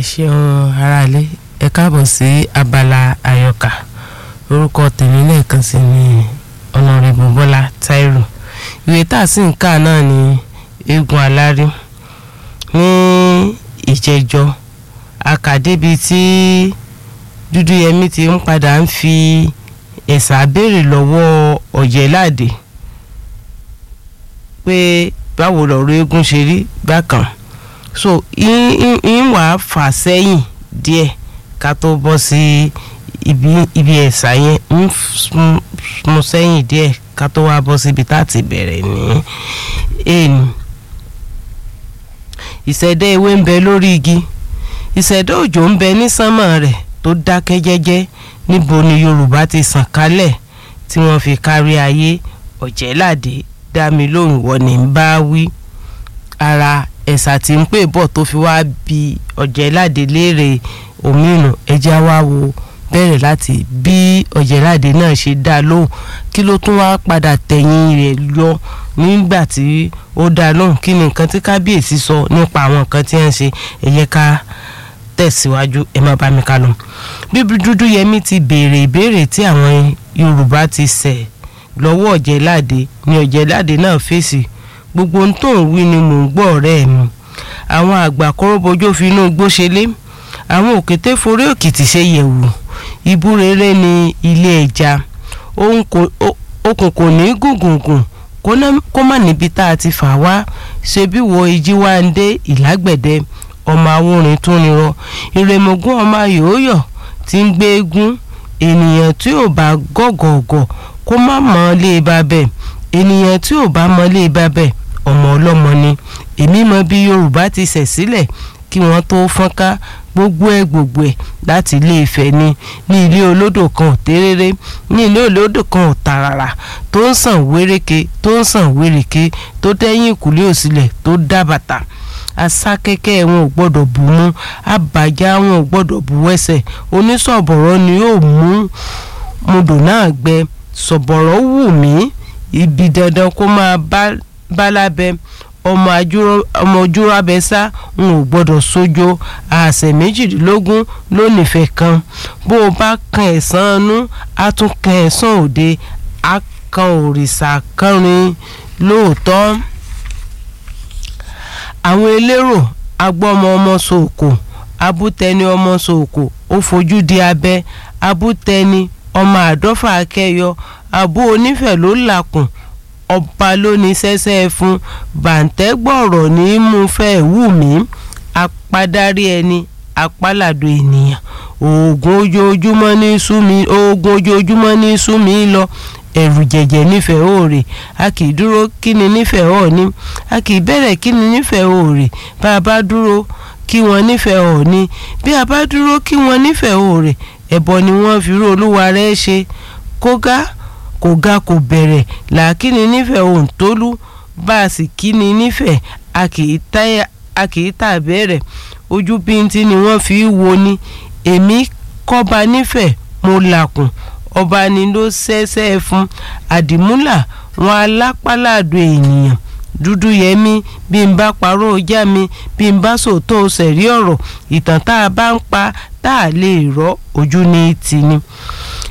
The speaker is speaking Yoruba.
ṣeun aráalé ẹ káàbọ̀ sí abala àyọkà orúkọ tèmi lẹ́ẹ̀kan sí ni ọ̀nàrẹ́bù bọ́lá táírò ìwé tá a sì ń kà náà ni eégún alárí ní ìjẹjọ akàdébi tí dúdúyẹmí ti ń padà ń fi ẹ̀sà béèrè lọ́wọ́ ọ̀jẹ̀láde pé báwo lọ̀rọ̀ eégún ṣe rí bákan so ń wàá fà sẹ́yìn díẹ̀ ká tó bọ́ sí ibi ibi ẹ̀sà yẹn ń mú sẹ́yìn díẹ̀ ká tó wá bọ́ síbi tá a ti bẹ̀rẹ̀ ní èèní. ìṣẹ̀dá ewé ń bẹ lórí igi ìṣẹ̀dá òjò ń bẹ ní sánmọ̀ rẹ̀ tó dákẹ́ jẹ́jẹ́ níbo ni yorùbá ti sàn kálẹ̀ tí wọ́n fi kárí ayé ọ̀jẹ̀láde dá mi lóhùn wọ́n ní ń bá wí ara ẹ̀sà tí ń pè bọ̀ tó fi wá bi ọ̀jẹ̀láde léèrè òmìnira ẹja wá wo bẹ̀rẹ̀ láti bí ọ̀jẹ̀láde náà ṣe dá lóhùn kí ló tún wá padà tẹ̀yìn rẹ̀ yọ nígbà tí ó dá lóhùn kí ni nǹkan tí kábíyèsí sọ nípa àwọn nǹkan tí wọ́n ń ṣe ẹ̀yẹ ká tẹ̀síwájú ẹ má bá mi ká lọ. bíbí dúdú yẹmí ti béèrè ìbéèrè tí àwọn yorùbá ti ṣẹ̀ lọ́wọ́ ọ̀jẹ̀láde ni ọ̀jẹ̀láde náà fèsì gbogbo ohun tó ń wí ni mò ń gbọ́ ọ̀rẹ́ mi àwọn àgbà kọ́rọ́bọjọ́ fi inú igbó ṣe lé àwọn òkété forí òkìtì ṣe yẹ̀wù ibú rere ní ilé ẹja okùn kò ní gùngùngùn kó má níbi tá a ti fà wá ṣe bí wo ìjì wá ń dé ìlágbẹ̀dẹ ọmọ awúrin tó nírọ ìrèmọ̀gún ọmọ yòóyọ̀ tí ń gbé eégún ènìyàn tí ò bá gọ̀gọ̀gọ̀ kó má mọ̀ ọ́ lé ba bẹ́ẹ̀ ènìyàn tí ò bá mọ̀ lé ba bẹ́ẹ̀ ọmọ ọlọ́mọ ni èmi mọ bí yorùbá ti ṣẹ̀ sílẹ̀ kí wọ́n tó fọ́nká gbogbo ẹ̀ gbogbo ẹ̀ láti ilé Ifẹ̀ ni ní ilé olódò kan ò téréré ní ilé olódò kan ò tàràrà tó ń sàn wéréke tó ń sàn wéreke tó dẹ́yìn ìkùlé òsílẹ̀ tó dá bàtà asákẹ́kẹ́ wọn ò gbọ́dọ̀ bù mú àbàjá wọn ò gbọ́dọ̀ bù wẹ́sẹ̀ onísọ̀bọ̀rọ̀ ni yóò mú mudò náà gbẹ sọ̀bọ̀rọ̀ wù mí ibi dandan kó máa bá lábẹ́ ọmọ ojúra abẹ́sá n ò gbọ́dọ̀ sójó àṣẹ méjìdínlógún ló nífẹ̀ẹ́ kan bó o bá kan ẹ̀sán inú á tún kan ẹ̀sán òde á kan òrìṣà kánrin lóòótọ́ àwọn elérò agbọ́mọ ọmọ sòkò abútẹni ọmọ sòkò ó fojú di abẹ́ abútẹni ọmọ àdọ́fà akẹ́yọ abú onífẹ̀ ló làkùn ọba ló ní sẹ́sẹ́ fún bàǹtẹ́gbọ̀rọ̀ ní í mú fẹ́ wù mí apádárí ẹni apálàdó ènìyàn oògùn ojoojúmọ́ ní sú mi oògùn ojoojúmọ́ ní sú mi lọ ẹ̀rù jẹ̀jẹ̀ nífẹ̀ẹ́ òòrè a kì í dúró kí ni nífẹ̀ẹ́ ọ̀ọ́ni a kì í bẹ̀rẹ̀ kí ni nífẹ̀ẹ́ òòrè bá a bá dúró kí wọ́n nífẹ̀ẹ́ ọ̀ọ́ni bí a bá dúró kí wọ́n nífẹ̀ẹ́ òòrè ẹ̀bọ ni wọ́n fi rú olúwa rẹ̀ ṣe kógá kò ga kò bẹ̀rẹ̀ làákìní nífẹ̀ẹ́ òǹtólú bá a sì kíni nífẹ̀ẹ́ a kì í tà bẹ̀rẹ̀ ojú bíntín ni wọ́n fi wo ni èmi kọ́ba nífẹ̀ẹ́ mo làkùn ọba ni ló ṣẹ́ṣẹ́ fún àdìmúlà wọn alápálàdó ènìyàn dúdú yẹmí bí n bá parọ́ ọjà mi bí n bá sòótọ́ sẹ̀rí ọ̀rọ̀ ìtàn tá a bá ń pa tá a lè rọ́ ojú ní tì ní